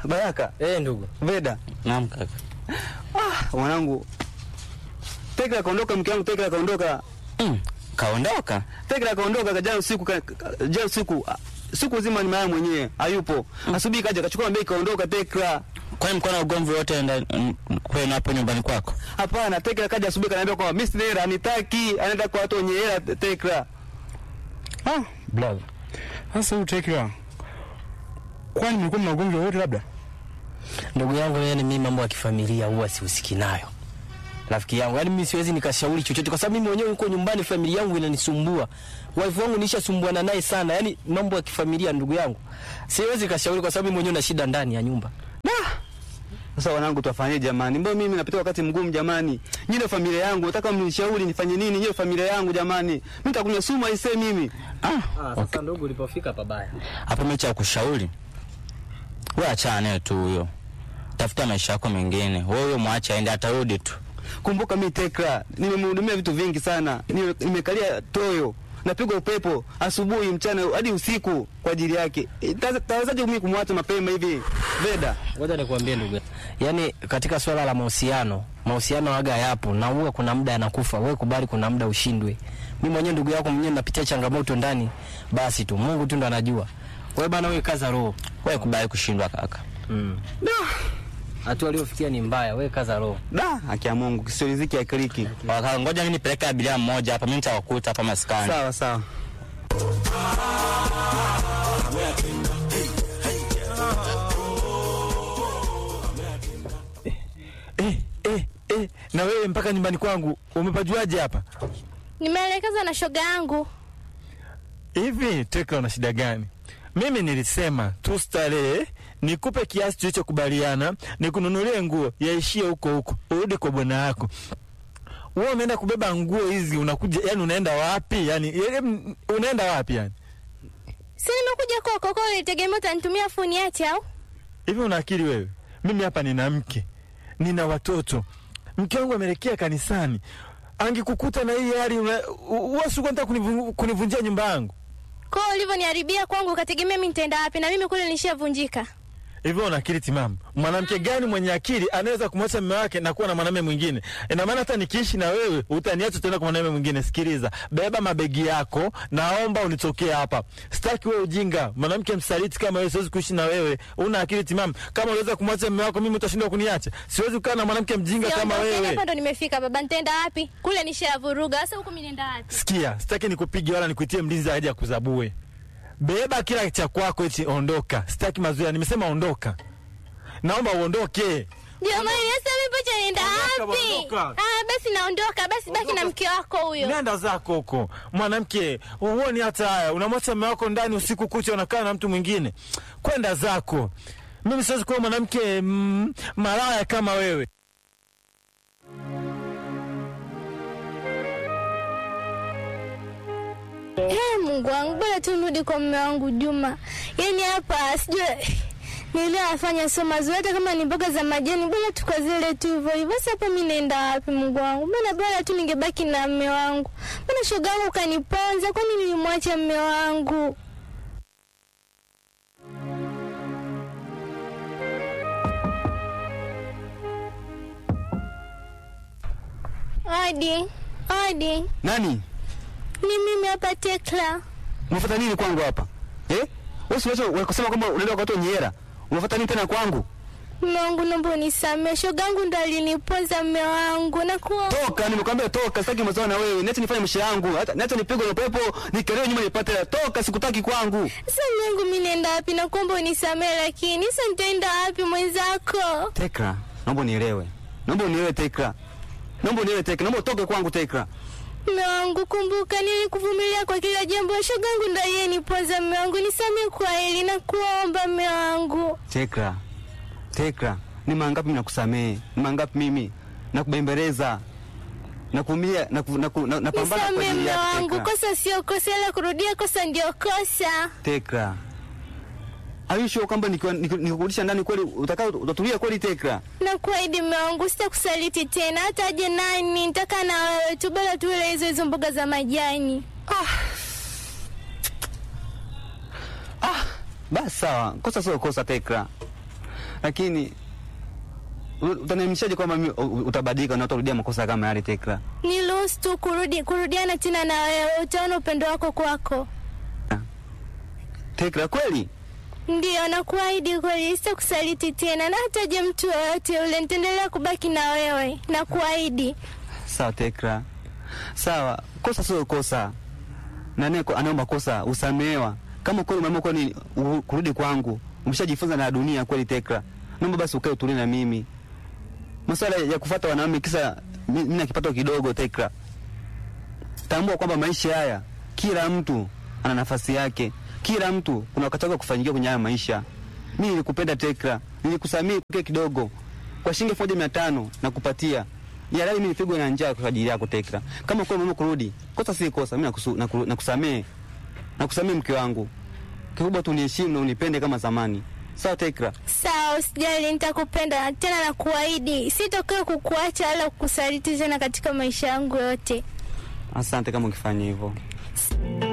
Baraka. Eh, ndugu. Veda. Naam kaka. Ah, mwanangu. Tekla kaondoka, mke wangu Tekla kaondoka. Mm, kaondoka? Tekla kaondoka jana usiku ka, ka, jana usiku ah, siku nzima ni mama mwenyewe hayupo. Asubuhi kaja kachukua mbeki kaondoka Tekla. Kwani mko na ugomvi wote ndani kwenu hapo nyumbani kwako? Hapana, Tekla kaja asubuhi kaniambia kwamba mimi sina hela, anitaki, anaenda kwa watu wenye hela Tekla. Ah, brother. Sasa huyu Tekla. Kwani mlikuwa mna ugomvi wowote labda? Ndugu yangu, yani mimi mambo ya kifamilia huwa sihusiki nayo. Rafiki yangu, yani mimi siwezi nikashauri chochote kwa sababu mimi mwenyewe niko nyumbani, familia yangu inanisumbua. Wife wangu nishasumbuana naye sana. Yani mambo ya kifamilia ndugu yangu. Siwezi kashauri kwa sababu mimi mwenyewe na shida ndani ya nyumba. Sasa wanangu, tuwafanyaje jamani? Mbona mimi napitia wakati mgumu jamani? Nyinyi familia yangu, nataka mnishauri nifanye nini? Nyinyi familia yangu jamani. Mimi nitakunywa sumu aisee mimi. Ah, sasa ndugu, ulipofika pabaya. Hapo mecha ya kushauri. Wewe achana naye tu huyo. Tafuta maisha yako mengine. Wewe huyo mwache aende atarudi tu. Kumbuka mimi Tekla, nimemhudumia vitu vingi sana. Nime- Nimekalia toyo. Napigwa upepo asubuhi, mchana hadi usiku kwa ajili yake. E, ta- Tawezaje mimi kumwacha mapema hivi? Veda. Ngoja nikwambie ndugu. Yaani katika swala la mahusiano, mahusiano waga yapo na huwa kuna muda anakufa. Wewe kubali kuna muda ushindwe. Mimi mwenyewe ndugu yako mwenyewe napitia changamoto ndani. Basi tu Mungu tu ndo anajua. Wewe bana, wewe kaza roho. Wewe kubali kushindwa kaka. Mm. Hatua aliyofikia ni mbaya, wewe kaza roho. Da, haki ya Mungu, sio riziki ya kliki. Waka ngoja mimi nipeleke abiria mmoja hapa, mimi nitawakuta hapa maskani. Sawa sawa. Eh, eh, eh. Na wewe mpaka nyumbani kwangu umepajuaje hapa? Nimeelekezwa na shoga yangu. Hivi Tekla una shida gani? Mimi nilisema tu starehe, nikupe kiasi tulichokubaliana, nikununulie nguo yaishie huko huko, urudi kwa bwana yako. Wewe umeenda kubeba nguo hizi, unakuja yani, unaenda wapi yani? em, Unaenda wapi yani? Si nimekuja kwako kwa ulitegemea utanitumia funi ati au? Hivi una akili wewe? Mimi hapa nina mke, nina watoto, mke wangu ameelekea kanisani. Angekukuta na hii hali, wasikuwa nataka kunivun- kunivunjia nyumba yangu. Kwa hiyo ulivyoniharibia kwangu ukategemea mimi nitaenda wapi na mimi kule nishavunjika. Hivyo una akili timamu? Mwanamke gani mwenye akili anaweza kumwacha mume wake na kuwa na mwanamume mwingine? Ina maana hata nikiishi na wewe utaniacha tena kwa mwanamume mwingine. Sikiliza, beba mabegi yako, naomba unitokee hapa. Sitaki wewe ujinga. Mwanamke msaliti kama wewe siwezi kuishi na wewe. Una akili timamu? Kama unaweza kumwacha mume wako, mimi utashindwa kuniacha? Siwezi kukaa na mwanamke mjinga kama Siondoke, wewe. hapa ndo nimefika baba, nitaenda wapi? Kule nishavuruga. Sasa huku mimi nenda wapi? Sikia, sitaki nikupige wala nikuitie mlinzi aje akuzabue. Beba kila cha kwako eti ondoka. Sitaki mazoea, nimesema ondoka. Naomba uondoke. Jamani, sasa mimi pacha nienda Ondoka, wapi? ondoka. Ah, basi naondoka. Basi baki na mke wako huyo. Nenda zako huko. Mwanamke, huoni hata haya. Unamwacha mume wako ndani usiku kucha unakaa na mtu mwingine. Kwenda zako. Mimi siwezi kuwa mwanamke mm, malaya kama wewe. Eh, Mungu wangu, bora tu nirudi kwa mume wangu Juma. Yaani hapa sijui niliyofanya sio mazuri, hata kama ni mboga za majani, bora tu kwa zile tu hivyo hivyo. Sasa hapa mimi naenda wapi, Mungu wangu? Mbona bora tu ningebaki na mume wangu? Mbona shoga yangu kaniponza? Kwani nilimwacha mume wangu? Adi, Adi, Nani? ni mimi hapa Tekla. Unafuata nini kwangu hapa? Eh? Wewe si unaweza kusema kwamba unaenda kwa watu wenye hela. Unafuata nini tena kwangu? Mume wangu naomba unisamehe, shogangu ndo alinipoza mume wangu na kuwa Toka, nimekwambia toka, sitaki mazao na wewe. Niache nifanye maisha yangu. Hata niache nipigwe na upepo, nikelewe nyuma nipate hela. Toka, sikutaki kwangu. sasa mume wangu mimi naenda wapi? Na kuomba unisamehe, lakini sasa nitaenda wapi mwenzako? Tekra, naomba unielewe. Naomba unielewe Tekra. Naomba unielewe Tekra. Naomba utoke kwangu Tekra. Mume wangu, kumbuka nilikuvumilia kwa kila jambo. Shogangu ndo aliyenipoza mume wangu, nisamehe kwa hili na kuomba mume wangu. Tekra. Tekra, ni mangapi mimi nakusamehe? Ni mangapi mimi nakubembeleza? Nakuumia, naku- naku- na- napambana kwa Nisamehe ajili mume yako wangu, Tekra. kosa sio kosa, ila kurudia kosa ndio kosa. Tekra. Are you sure kwamba nikiwa- niku- nikurudisha ndani kweli utakaa utatulia kweli Tekra? na kuahidi mume wangu sitakusaliti tena, hata aje nani, nitakaa na wewe tu, bora tuile hizo hizo mboga za majani. Basi sawa, kosa sio kosa Tekra. lakini u- utaniamishaje kwamba mimi u- utabadilika na utarudia makosa kama yale Tekra? Niruhusu tu kurudi kurudiana tena na wewe, utaona upendo wako kwako. Tekra, kweli Ndiyo, nakuahidi kweli, sitakusaliti tena, na hata je mtu yoyote ule, nitaendelea kubaki na wewe, nakuahidi. sawa Tekra, sawa. Kosa sio kosa, nani anaomba kosa usamehewa. Kama kweli umeamua kwani u- kurudi kwangu, umeshajifunza na dunia kweli Tekra, naomba basi ukae utulie na mimi. Masuala ya kufuata wanaume kisa mi- mimi na kipato kidogo Tekra, tambua kwamba maisha haya kila mtu ana nafasi yake, kila mtu kuna wakati wake wa kufanyikia kwenye haya maisha. Mimi nilikupenda Tekra, nilikusamii kile kidogo kwa shilingi elfu moja mia tano na kupatia ya leo. Mimi nipigwe na njaa kwa ajili yako Tekra. Kama kweli mama kurudi, kosa si kosa, mimi nakusu- naku- nakusamee, nakusamee mke wangu. Kikubwa tu niheshimu na unipende kama zamani, sawa Tekra? Sawa, usijali, nitakupenda tena, nakuahidi sitokee kukuacha wala kukusaliti tena katika maisha yangu yote. Asante kama ukifanya hivyo.